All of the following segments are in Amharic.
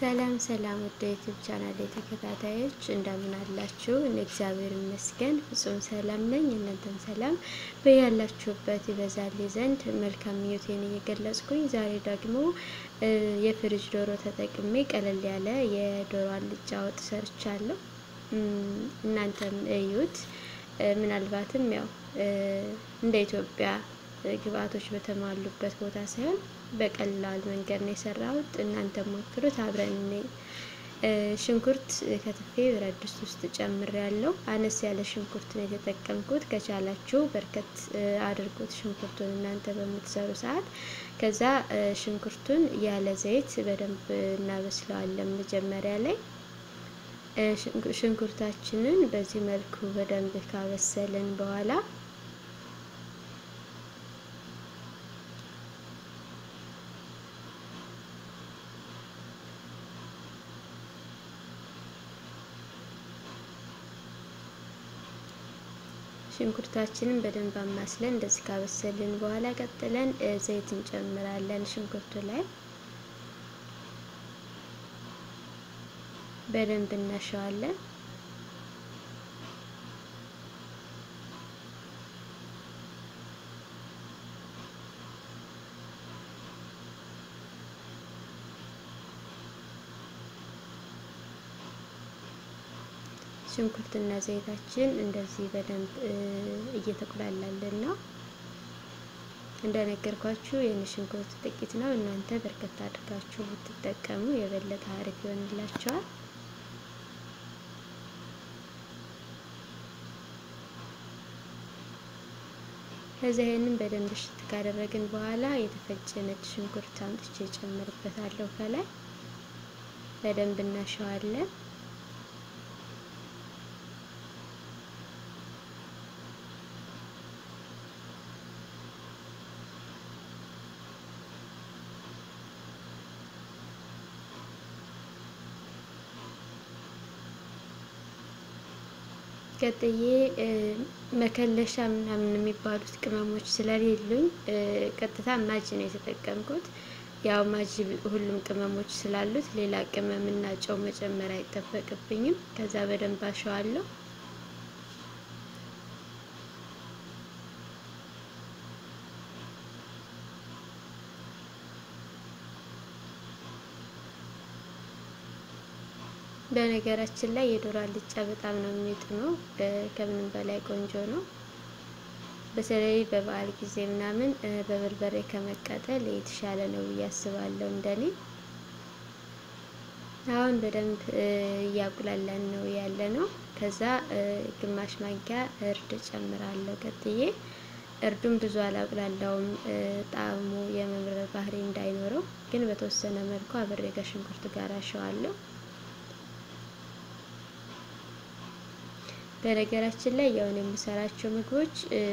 ሰላም ሰላም ወደ ዩቱብ ቻናል ተከታታዮች እንደምን አላችሁ? እኔ እግዚአብሔር ይመስገን ፍጹም ሰላም ነኝ። እናንተም ሰላም በያላችሁበት ይበዛል ዘንድ መልካም ምኞቴን እየገለጽኩኝ ዛሬ ደግሞ የፍሪጅ ዶሮ ተጠቅሜ ቀለል ያለ የዶሮ አልጫ ወጥ ሰርቻለሁ። እናንተም እዩት። ምናልባትም ያው እንደ ኢትዮጵያ ግብአቶች በተሟሉበት ቦታ ሳይሆን በቀላል መንገድ ነው የሰራሁት። እናንተ ሞክሩት። አብረን ሽንኩርት ከትፌ ብረት ድስት ውስጥ ጨምሬ ያለው አነስ ያለ ሽንኩርት ነው የተጠቀምኩት። ከቻላችሁ በርከት አድርጉት ሽንኩርቱን እናንተ በምትሰሩ ሰዓት። ከዛ ሽንኩርቱን ያለ ዘይት በደንብ እናበስለዋለን። መጀመሪያ ላይ ሽንኩርታችንን በዚህ መልኩ በደንብ ካበሰልን በኋላ ሽንኩርታችንን በደንብ አማስለን እንደዚህ ካበሰልን በኋላ ቀጥለን ዘይት እንጨምራለን። ሽንኩርቱ ላይ በደንብ እናሸዋለን። ሽንኩርትና ዘይታችን እንደዚህ በደንብ እየተቆላላለን ነው። እንደነገርኳችሁ የኔ ሽንኩርት ጥቂት ነው። እናንተ በርከት አድርጋችሁ ብትጠቀሙ የበለጠ አሪፍ ይሆንላችኋል። ከዚያ ይህንን በደንብ እሽት ካደረግን በኋላ የተፈጨ ነጭ ሽንኩርት አምጥቼ ጨምርበታለሁ። ከላይ በደንብ እናሸዋለን። ቀጥዬ መከለሻ ምናምን የሚባሉት ቅመሞች ስለሌሉኝ ቀጥታ ማጅ ነው የተጠቀምኩት። ያው ማጅ ሁሉም ቅመሞች ስላሉት ሌላ ቅመም እና ጨው መጨመር አይጠበቅብኝም። ከዛ በደንብ አሸዋለሁ። በነገራችን ላይ የዶሮ አልጫ በጣም ነው የሚጥመው። ከምንም በላይ ቆንጆ ነው። በተለይ በበዓል ጊዜ ምናምን በበርበሬ ከመቃጠል የተሻለ ነው ብዬ አስባለሁ እንደኔ። አሁን በደንብ እያቁላላን ነው ያለ ነው። ከዛ ግማሽ ማንኪያ እርድ ጨምራለሁ ቀጥዬ። እርዱን ብዙ አላቁላላውም ጣዕሙ የመምረር ባህሪ እንዳይኖረው፣ ግን በተወሰነ መልኩ አብሬ ከሽንኩርት ጋር አሸዋለሁ። በነገራችን ላይ ያውን የምሰራቸው ምግቦች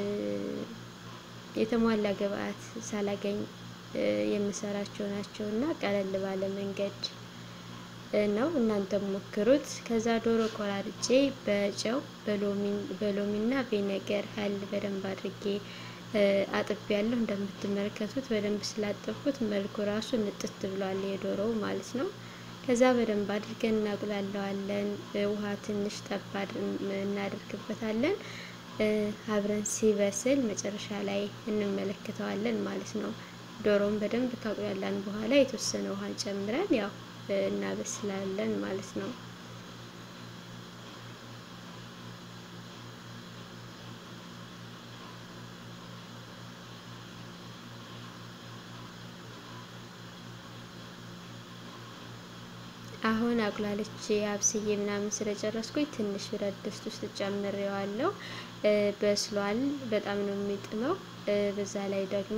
የተሟላ ግብአት ሳላገኝ የምሰራቸው ናቸው እና ቀለል ባለ መንገድ ነው። እናንተም ሞክሩት። ከዛ ዶሮ ቆራርጬ በጨው በሎሚና ቪኔገር ሀል በደንብ አድርጌ አጥቤ ያለሁ። እንደምትመለከቱት በደንብ ስላጠብኩት መልኩ ራሱ ንጥት ብሏል የዶሮው ማለት ነው። ከዛ በደንብ አድርገን እናቁላለዋለን። ውሃ ትንሽ ጠብ እናደርግበታለን። አብረን ሲበስል መጨረሻ ላይ እንመለከተዋለን ማለት ነው። ዶሮውን በደንብ ካቁላላን በኋላ የተወሰነ ውሃን ጨምረን ያው እናበስላለን ማለት ነው። አሁን አቁላልቼ አብስዬ ምናምን ስለጨረስኩኝ ትንሽ ብረት ድስት ውስጥ ጨምሬዋለሁ። በስሏል። በጣም ነው የሚጥመው። በዛ ላይ ደግሞ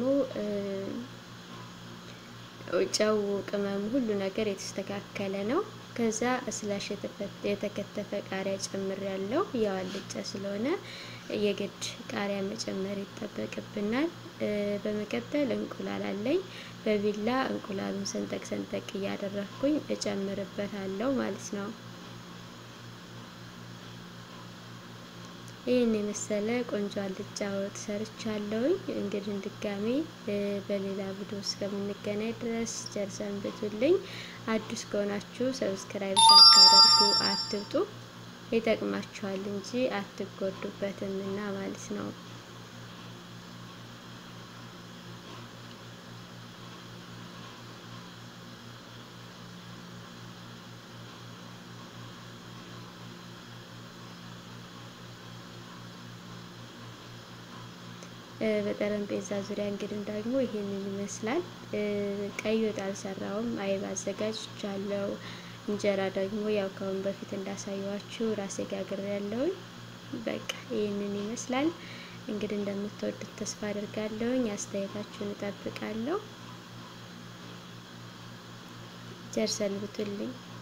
ጨው፣ ቅመሙ፣ ሁሉ ነገር የተስተካከለ ነው። ከዛ ስላሽ የተከተፈ ቃሪያ ጨምሬያለሁ። ያው አልጫ ስለሆነ የግድ ቃሪያ መጨመር ይጠበቅብናል። በመቀጠል እንቁላል አለኝ። በቢላ እንቁላሉን ሰንጠቅ ሰንጠቅ እያደረግኩኝ እጨምርበታለሁ ማለት ነው። ይህን የመሰለ ቆንጆ አልጫ ወጥ ሰርቻለሁኝ። እንግዲህ ድጋሜ በሌላ ቪዲዮ እስከምንገናኝ ድረስ ቸር ሰንብቱልኝ። አዲስ ከሆናችሁ ሰብስክራይብ ሳታደርጉ አትውጡ። ይጠቅማችኋል እንጂ አትጎዱበትም እና ማለት ነው። በጠረጴዛ ዙሪያ እንግዲህ ደግሞ ይሄንን ይመስላል። ቀይ ወጥ አልሰራውም፣ አይብ አዘጋጅቻለሁ። እንጀራ ደግሞ ያው ከአሁን በፊት እንዳሳየዋችሁ ራሴ ጋግር ያለውኝ። በቃ ይህንን ይመስላል። እንግዲህ እንደምትወዱት ተስፋ አድርጋለሁኝ። አስተያየታችሁን እጠብቃለሁ። ቸር ሰንብቱልኝ።